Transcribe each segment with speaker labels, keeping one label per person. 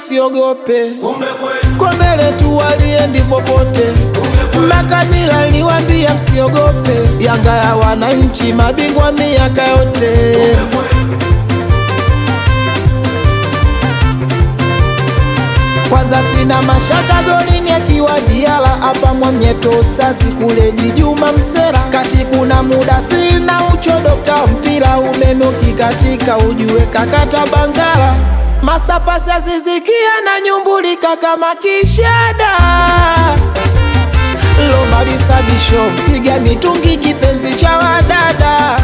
Speaker 1: msiogope,
Speaker 2: kumbe kweli,
Speaker 1: kwa mbele tu waliendi popote. Makabila liwambia msiogope, Yanga ya wananchi, mabingwa miaka yote.
Speaker 2: kumbe kweli,
Speaker 1: Kwanza sina mashaka golini akiwa Diala hapa Mwamnyeto Stars kule Dijuma Msera kati kuna muda thil na ucho dokta mpira umeme ukikatika ujue kakata Bangala masapasi asizikia na nyumbulika kama kishada Lomalisa Bisho piga mitungi kipenzi cha wadada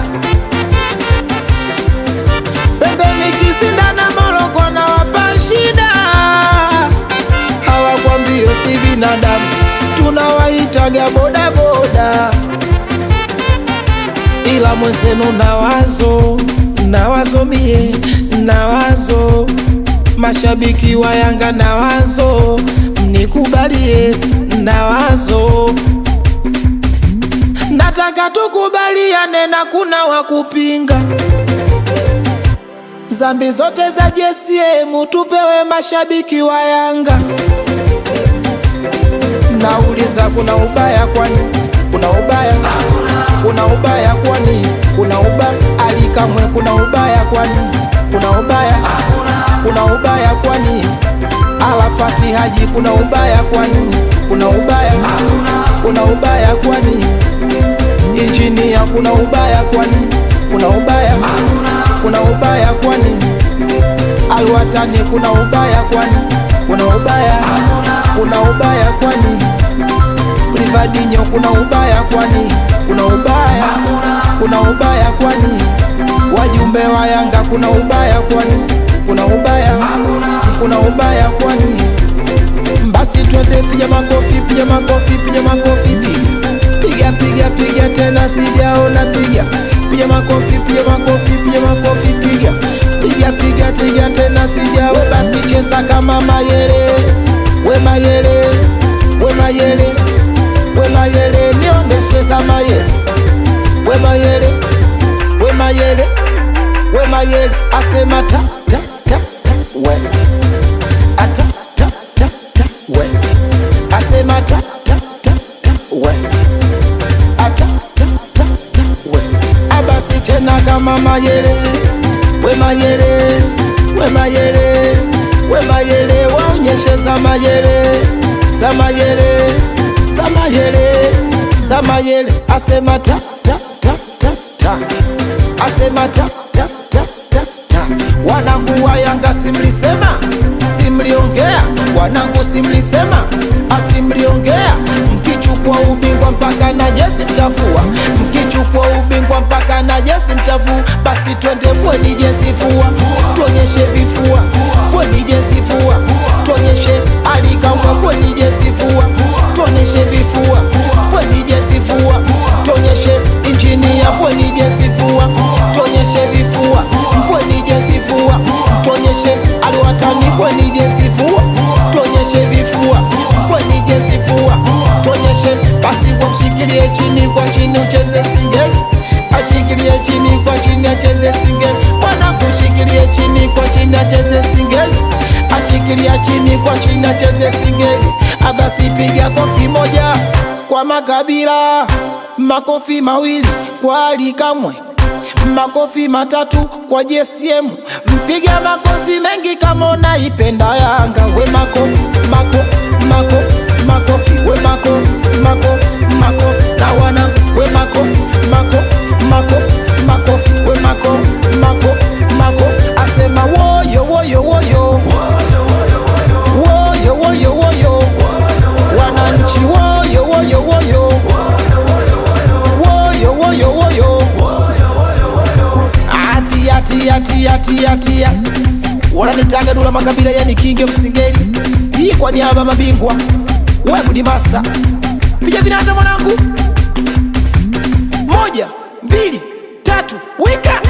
Speaker 1: pembeni kisindana Moroko na wapa shida hawakwambio si binadamu tunawaitaga bodaboda ila mwenzenu na wazo na wazo mie na wazo mashabiki wa Yanga na wazo mnikubalie na wazo nataka tukubaliane na kuna wakupinga zambi zote za JCM tupewe mashabiki wa Yanga. Nauliza, kuna ubaya kwani? Kuna ubaya? Kuna ubaya kwani? Kuna ubaya? Alikamwe, kuna ubaya kwani? Kuna ubaya? Kuna ubaya kwani? Alafati Haji, kuna ubaya kwani? Kuna ubaya? Kuna ubaya kwani? Injinia, kuna ubaya kwani? Kuna ubaya? Kuna ubaya kwani? Alwatani, kuna ubaya kwani? Kuna ubaya? Kuna ubaya kwani? Privadinho, kuna ubaya kwani? Kuna ubaya? Kuna ubaya kwani? Wajumbe wa Yanga, kuna ubaya kwani? Kuna ubaya? Kuna ubaya kwani? Basi twende, piga makofi, piga makofi, piga makofi, piga piga piga piga tena, sijaona piga piga makofi, piga makofi, piga makofi, piga piga piga piga tena, sijaona. Basi cheza kama Mayele, we Mayele, we Mayele, we Mayele, niondeshe za Mayele, we Mayele, we Mayele, we Mayele, asema ta ta ta ta, we ata ta ta ta, we asema ta ta ta ta, we ata ta ta ta, we abasi tena kama Mayele, we Mayele, we Mayele, we Mayele, waonyeshe za Mayele, za Mayele, za Mayele, za Mayele, asema ta ta ta ta ta, asema ta ta ta ta ta, wanangu wa Yanga simlisema, simliongea, wanangu simlisema, asimliongea, mkichukua ubingwa mpaka na jesi mtafua, mkichukua ubingwa mpaka na jesi mtafua, basi twende vueni jesi fua, tuonyeshe vifua, vueni jesi fua, tuonyeshe alikamwe, vueni jesi fua, tuonyeshe vifua, vueni jesi fua, tuonyeshe injinia, vueni jesi fua, tuonyeshe vifua, vueni jesi fua, tuonyeshe aliwatani, vueni jesi fua, tuonyeshe vifua, vueni jesi fua, tuonyeshe basi, wamshikilie chini kwa chini, ucheze singeli, ashikilie chini kwa chini, acheze singeli, mwana kushikilie chini kwa chini, acheze singeli, ashikilia chini kwa chini, acheze singeli, abasi piga kofi moja kwa Makabila, makofi mawili kwa Ali Kamwe makofi matatu kwa JSM, mpiga makofi mengi kama unaipenda Yanga. We mako mako mako makofi, we mako mako mako na wana we mako mako mako makofi, we mako mako mako asema woyo woyo woyo woyo woyo woyo wananchi woyo woyo woyo woyo woyo woyo atia tia tia tia tia wananitaga Dula Makabila, yani kinge msingeli. Hii kwa niaba ya mabingwa wegudimasa piga vinata mwanangu, moja mbili tatu, wika